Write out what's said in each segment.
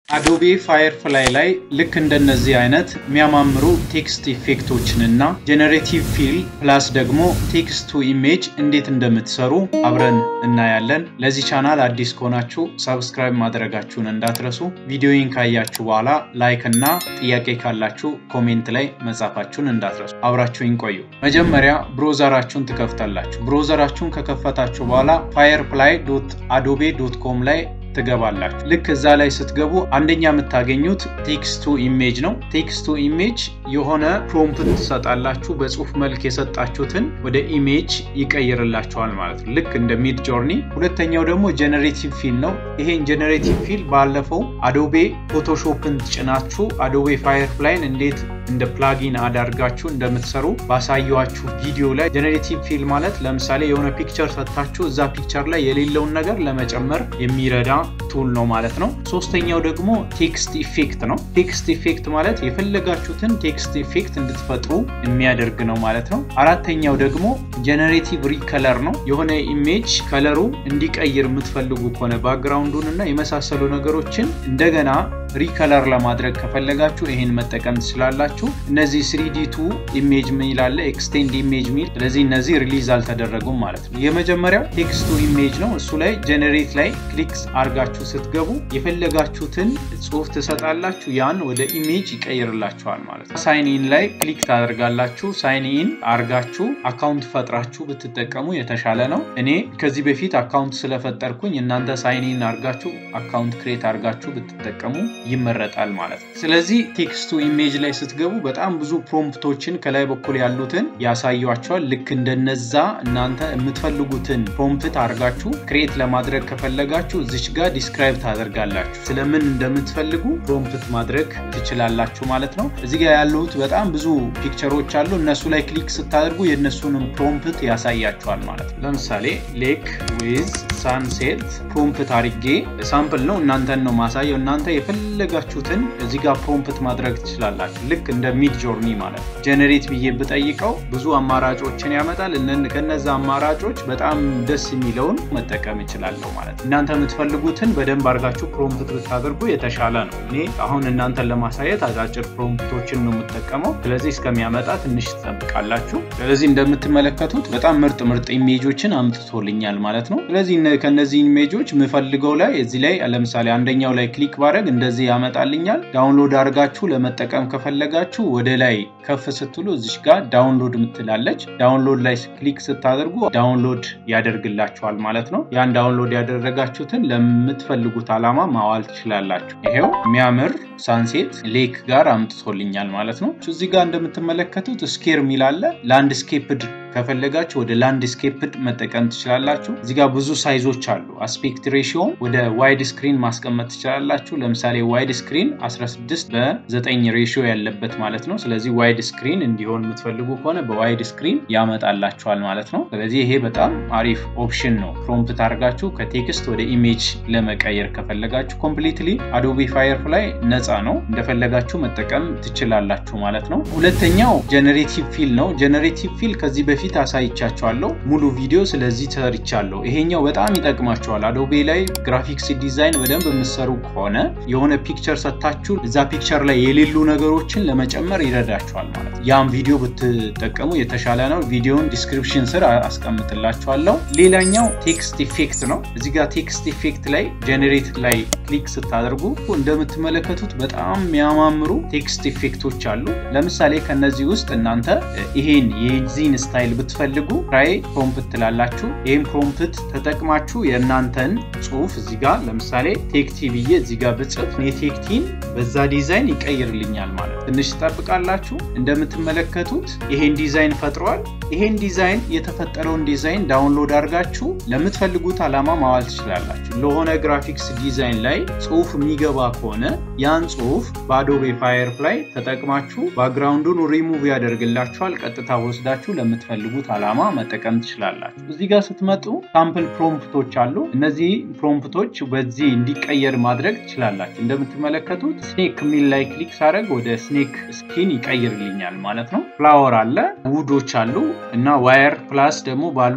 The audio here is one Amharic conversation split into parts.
አዶቤ ፋየርፍላይ ላይ ልክ እንደነዚህ አይነት የሚያማምሩ ቴክስት ኢፌክቶችን እና ጄኔሬቲቭ ፊል ፕላስ ደግሞ ቴክስት ቱ ኢሜጅ እንዴት እንደምትሰሩ አብረን እናያለን። ለዚህ ቻናል አዲስ ከሆናችሁ ሰብስክራይብ ማድረጋችሁን እንዳትረሱ። ቪዲዮውን ካያችሁ በኋላ ላይክ እና ጥያቄ ካላችሁ ኮሜንት ላይ መጻፋችሁን እንዳትረሱ። አብራችሁኝ ቆዩ። መጀመሪያ ብሮዘራችሁን ትከፍታላችሁ። ብሮዘራችሁን ከከፈታችሁ በኋላ ፋየርፍላይ ዶት አዶቤ ዶት ኮም ላይ ትገባላችሁ። ልክ እዛ ላይ ስትገቡ አንደኛ የምታገኙት ቴክስት ቱ ኢሜጅ ነው። ቴክስት ቱ ኢሜጅ የሆነ ፕሮምፕት ትሰጣላችሁ። በጽሁፍ መልክ የሰጣችሁትን ወደ ኢሜጅ ይቀይርላችኋል ማለት ነው፣ ልክ እንደ ሚድ ጆርኒ። ሁለተኛው ደግሞ ጀነሬቲቭ ፊል ነው። ይሄን ጀነሬቲቭ ፊል ባለፈው አዶቤ ፎቶሾፕን ጭናችሁ አዶቤ ፋየርፍላይን እንዴት እንደ ፕላጊን አዳርጋችሁ እንደምትሰሩ ባሳየኋችሁ ቪዲዮ ላይ ጀነሬቲቭ ፊል ማለት ለምሳሌ የሆነ ፒክቸር ሰጥታችሁ እዛ ፒክቸር ላይ የሌለውን ነገር ለመጨመር የሚረዳ ቱል ነው ማለት ነው። ሶስተኛው ደግሞ ቴክስት ኢፌክት ነው። ቴክስት ኢፌክት ማለት የፈለጋችሁትን ቴክስት ኢፌክት እንድትፈጥሩ የሚያደርግ ነው ማለት ነው። አራተኛው ደግሞ ጀነሬቲቭ ሪከለር ነው። የሆነ ኢሜጅ ከለሩ እንዲቀይር የምትፈልጉ ከሆነ ባክግራውንዱን እና የመሳሰሉ ነገሮችን እንደገና ሪከለር ለማድረግ ከፈለጋችሁ ይሄን መጠቀም ትችላላችሁ። እነዚህ ስሪዲ ቱ ኢሜጅ ሚል አለ፣ ኤክስቴንድ ኢሜጅ ሚል። ስለዚህ እነዚህ ሪሊዝ አልተደረጉም ማለት ነው። የመጀመሪያው ቴክስት ቱ ኢሜጅ ነው። እሱ ላይ ጀነሬት ላይ ክሊክስ አርጋችሁ ስትገቡ የፈለጋችሁትን ጽሁፍ ትሰጣላችሁ። ያን ወደ ኢሜጅ ይቀይርላችኋል ማለት ነው። ሳይን ኢን ላይ ክሊክ ታደርጋላችሁ። ሳይን ኢን አርጋችሁ አካውንት ፈጥራችሁ ብትጠቀሙ የተሻለ ነው። እኔ ከዚህ በፊት አካውንት ስለፈጠርኩኝ እናንተ ሳይን ኢን አርጋችሁ አካውንት ክሬት አርጋችሁ ብትጠቀሙ ይመረጣል ማለት ነው። ስለዚህ ቴክስቱ ኢሜጅ ላይ ስትገቡ በጣም ብዙ ፕሮምፕቶችን ከላይ በኩል ያሉትን ያሳያቸዋል። ልክ እንደነዛ እናንተ የምትፈልጉትን ፕሮምፕት አድርጋችሁ ክሬት ለማድረግ ከፈለጋችሁ እዚች ጋር ዲስክራይብ ታደርጋላችሁ። ስለምን እንደምትፈልጉ ፕሮምፕት ማድረግ ትችላላችሁ ማለት ነው። እዚህ ጋር ያሉት በጣም ብዙ ፒክቸሮች አሉ። እነሱ ላይ ክሊክ ስታደርጉ የእነሱንም ፕሮምፕት ያሳያቸዋል ማለት ነው። ለምሳሌ ሌክ ዊዝ ሳንሴት ፕሮምፕት አድርጌ ሳምፕል ነው እናንተን ነው ማሳየው እናንተ የፈለጋችሁትን እዚህ ጋር ፕሮምፕት ማድረግ ትችላላችሁ። ልክ እንደ ሚድ ጆርኒ ማለት ነው። ጀነሬት ብዬ ብጠይቀው ብዙ አማራጮችን ያመጣል። ከነዛ አማራጮች በጣም ደስ የሚለውን መጠቀም እችላለሁ ማለት ነው። እናንተ የምትፈልጉትን በደንብ አድርጋችሁ ፕሮምፕት ብታደርጉ የተሻለ ነው። እኔ አሁን እናንተን ለማሳየት አጫጭር ፕሮምፕቶችን ነው የምጠቀመው። ስለዚህ እስከሚያመጣ ትንሽ ትጠብቃላችሁ። ስለዚህ እንደምትመለከቱት በጣም ምርጥ ምርጥ ኢሜጆችን አምጥቶልኛል ማለት ነው። ስለዚህ ከነዚህ ኢሜጆች የምፈልገው ላይ እዚህ ላይ ለምሳሌ አንደኛው ላይ ክሊክ ባረግ እንደዚህ ያመጣልኛል። ዳውንሎድ አድርጋችሁ ለመጠቀም ከፈለጋችሁ ወደ ላይ ከፍ ስትሉ እዚሽ ጋር ዳውንሎድ ምትላለች። ዳውንሎድ ላይ ክሊክ ስታደርጉ ዳውንሎድ ያደርግላችኋል ማለት ነው። ያን ዳውንሎድ ያደረጋችሁትን ለምትፈልጉት ዓላማ ማዋል ትችላላችሁ። ይሄው የሚያምር ሳንሴት ሌክ ጋር አምጥቶልኛል ማለት ነው። እዚህ ጋር እንደምትመለከቱት ስኬር የሚል አለ። ላንድስኬፕድ ከፈለጋችሁ ወደ ላንድስኬፕድ መጠቀም ትችላላችሁ። እዚህ ጋር ብዙ ሳይዞች አሉ። አስፔክት ሬሽዮን ወደ ዋይድ ስክሪን ማስቀመጥ ትችላላችሁ። ለምሳሌ ዋይድ ስክሪን 16 በ9 ሬሽዮ ያለበት ማለት ነው። ስለዚህ ዋይድ ስክሪን እንዲሆን የምትፈልጉ ከሆነ በዋይድ ስክሪን ያመጣላችኋል ማለት ነው። ስለዚህ ይሄ በጣም አሪፍ ኦፕሽን ነው። ፕሮምፕት አድርጋችሁ ከቴክስት ወደ ኢሜጅ ለመቀየር ከፈለጋችሁ ኮምፕሊትሊ አዶቤ ፋየርፍላይ ነፃ ነው። እንደፈለጋችሁ መጠቀም ትችላላችሁ ማለት ነው። ሁለተኛው ጀነሬቲቭ ፊል ነው። ጀነሬቲቭ ፊል ከዚህ በፊት አሳይቻችኋለሁ። ሙሉ ቪዲዮ ስለዚህ ሰርቻለሁ። ይሄኛው በጣም ይጠቅማችኋል። አዶቤ ላይ ግራፊክስ ዲዛይን በደንብ የምትሰሩ ከሆነ የሆነ ፒክቸር ሰታችሁ እዛ ፒክቸር ላይ የሌሉ ነገሮችን ለመጨመር ይረዳችኋል ማለት ነው። ያም ቪዲዮ ብትጠቀሙ የተሻለ ነው። ቪዲዮን ዲስክሪፕሽን ስር አስቀምጥላችኋለሁ። ሌላኛው ቴክስት ኢፌክት ነው። እዚህ ጋር ቴክስት ኢፌክት ላይ ጀኔሬት ላይ ክሊክ ስታደርጉ እንደምትመለከቱት በጣም የሚያማምሩ ቴክስት ኢፌክቶች አሉ። ለምሳሌ ከነዚህ ውስጥ እናንተ ይሄን የዚህን ስታይል ብትፈልጉ ትራይ ፕሮምፕት ትላላችሁ። ይህም ፕሮምፕት ተጠቅማችሁ የእናንተን ጽሁፍ እዚህ ጋር ለምሳሌ ቴክቲ ብዬ እዚህ ጋር ብጽፍ የቴክቲን በዛ ዲዛይን ይቀይርልኛል ማለት ትንሽ ትጠብቃላችሁ። እንደምትመለከቱት ይሄን ዲዛይን ፈጥሯል። ይሄን ዲዛይን የተፈጠረውን ዲዛይን ዳውንሎድ አድርጋችሁ ለምትፈልጉት ዓላማ ማዋል ትችላላችሁ። ለሆነ ግራፊክስ ዲዛይን ላይ ጽሁፍ የሚገባ ከሆነ ያን ጽሁፍ በአዶቤ ፋየርፍላይ ተጠቅማችሁ ባክግራውንዱን ሪሙቭ ያደርግላችኋል። ቀጥታ ወስዳችሁ ለምትፈልጉት ዓላማ መጠቀም ትችላላችሁ። እዚህ ጋር ስትመጡ ሳምፕል ፕሮምፕቶች አሉ። እነዚህ ፕሮምፕቶች በዚህ እንዲቀየር ማድረግ ትችላላችሁ። እንደምትመለከቱት ስኔክ የሚል ላይ ክሊክ ሳደርግ ወደ ስኔክ ስኪን ይቀይርልኛል ማለት ነው። ፍላወር አለ፣ ውዶች አሉ እና ዋየር ፕላስ ደግሞ ባሉን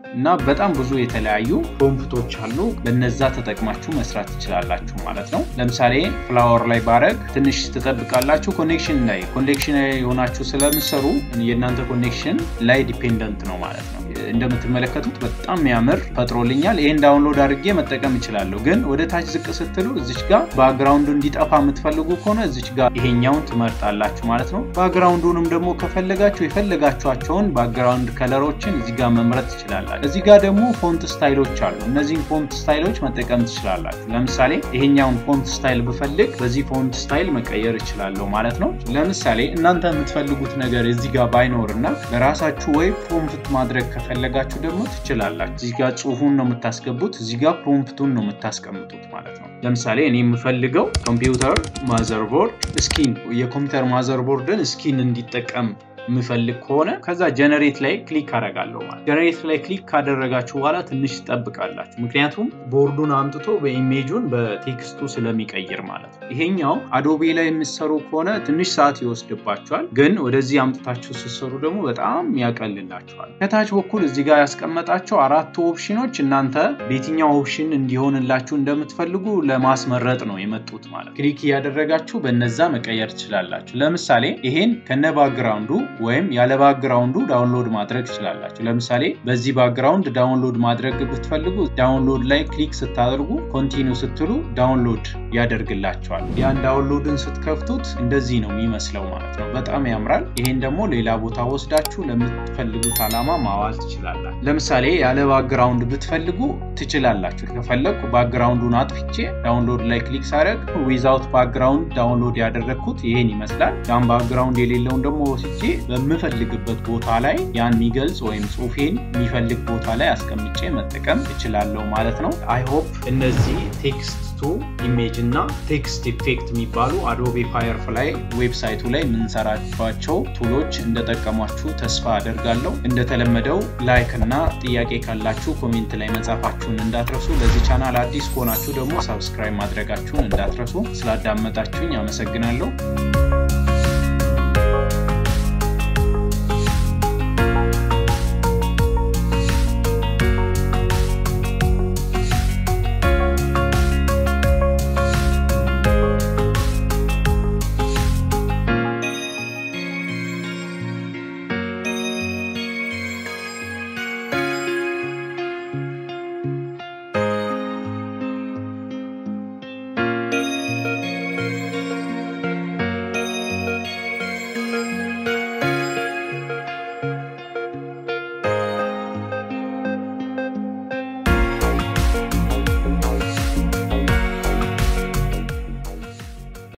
እና በጣም ብዙ የተለያዩ ፕሮምፕቶች አሉ። በነዛ ተጠቅማችሁ መስራት ትችላላችሁ ማለት ነው። ለምሳሌ ፍላወር ላይ ባረግ ትንሽ ትጠብቃላችሁ። ኮኔክሽን ላይ ኮኔክሽን ላይ የሆናችሁ ስለምሰሩ የእናንተ ኮኔክሽን ላይ ዲፔንደንት ነው ማለት ነው። እንደምትመለከቱት በጣም የሚያምር ፈጥሮልኛል። ይሄን ዳውንሎድ አድርጌ መጠቀም እችላለሁ። ግን ወደ ታች ዝቅ ስትሉ እዚች ጋር ባክግራውንዱ እንዲጠፋ የምትፈልጉ ከሆነ እዚች ጋር ይሄኛውን ትመርጣላችሁ ማለት ነው። ባክግራውንዱንም ደግሞ ከፈለጋችሁ የፈለጋችኋቸውን ባክግራውንድ ከለሮችን እዚህ ጋር መምረጥ ትችላላችሁ። እዚህ ጋር ደግሞ ፎንት ስታይሎች አሉ። እነዚህን ፎንት ስታይሎች መጠቀም ትችላላችሁ። ለምሳሌ ይሄኛውን ፎንት ስታይል ብፈልግ በዚህ ፎንት ስታይል መቀየር እችላለሁ ማለት ነው። ለምሳሌ እናንተ የምትፈልጉት ነገር እዚህ ጋር ባይኖር እና ለራሳችሁ ወይ ፕሮምፕት ማድረግ ከፈለጋችሁ ደግሞ ትችላላችሁ። እዚህ ጋር ጽሁፉን ነው የምታስገቡት፣ እዚህ ጋር ፕሮምፕቱን ነው የምታስቀምጡት ማለት ነው። ለምሳሌ እኔ የምፈልገው ኮምፒውተር ማዘርቦርድ ስኪን የኮምፒውተር ማዘርቦርድን ስኪን እንዲጠቀም የምፈልግ ከሆነ ከዛ ጀነሬት ላይ ክሊክ አደርጋለሁ ማለት ጀነሬት ላይ ክሊክ ካደረጋችሁ በኋላ ትንሽ ትጠብቃላችሁ። ምክንያቱም ቦርዱን አምጥቶ በኢሜጁን በቴክስቱ ስለሚቀይር ማለት ነው። ይሄኛው አዶቤ ላይ የምትሰሩ ከሆነ ትንሽ ሰዓት ይወስድባችኋል፣ ግን ወደዚህ አምጥታችሁ ስትሰሩ ደግሞ በጣም ያቀልላችኋል። ከታች በኩል እዚህ ጋር ያስቀመጣቸው አራቱ ኦፕሽኖች እናንተ በየትኛው ኦፕሽን እንዲሆንላችሁ እንደምትፈልጉ ለማስመረጥ ነው የመጡት ማለት ክሊክ እያደረጋችሁ በነዛ መቀየር ትችላላችሁ። ለምሳሌ ይሄን ከነ ባክግራውንዱ ወይም ያለ ባክግራውንዱ ዳውንሎድ ማድረግ ትችላላችሁ። ለምሳሌ በዚህ ባክግራውንድ ዳውንሎድ ማድረግ ብትፈልጉ ዳውንሎድ ላይ ክሊክ ስታደርጉ ኮንቲኒው ስትሉ ዳውንሎድ ያደርግላቸዋል። ያን ዳውንሎድን ስትከፍቱት እንደዚህ ነው የሚመስለው ማለት ነው። በጣም ያምራል። ይሄን ደግሞ ሌላ ቦታ ወስዳችሁ ለምትፈልጉት ዓላማ ማዋል ትችላላችሁ። ለምሳሌ ያለ ባክግራውንድ ብትፈልጉ ትችላላችሁ። ከፈለግኩ ባክግራውንዱን አጥፍቼ ዳውንሎድ ላይ ክሊክ ሳደርግ ዊዛውት ባክግራውንድ ዳውንሎድ ያደረግኩት ይሄን ይመስላል። ያን ባክግራውንድ የሌለውን ደግሞ ወስጄ በምፈልግበት ቦታ ላይ ያን የሚገልጽ ወይም ጽሁፌን የሚፈልግ ቦታ ላይ አስቀምጬ መጠቀም እችላለሁ ማለት ነው። አይ ሆፕ እነዚህ ቴክስት ቱ ኢሜጅ እና ቴክስት ኢፌክት የሚባሉ አዶቤ ፋየርፍላይ ዌብሳይቱ ላይ የምንሰራቸው ቱሎች እንደጠቀሟችሁ ተስፋ አደርጋለሁ። እንደተለመደው ላይክ እና ጥያቄ ካላችሁ ኮሜንት ላይ መጻፋችሁን እንዳትረሱ። ለዚህ ቻናል አዲስ ከሆናችሁ ደግሞ ሰብስክራይብ ማድረጋችሁን እንዳትረሱ። ስላዳመጣችሁኝ አመሰግናለሁ።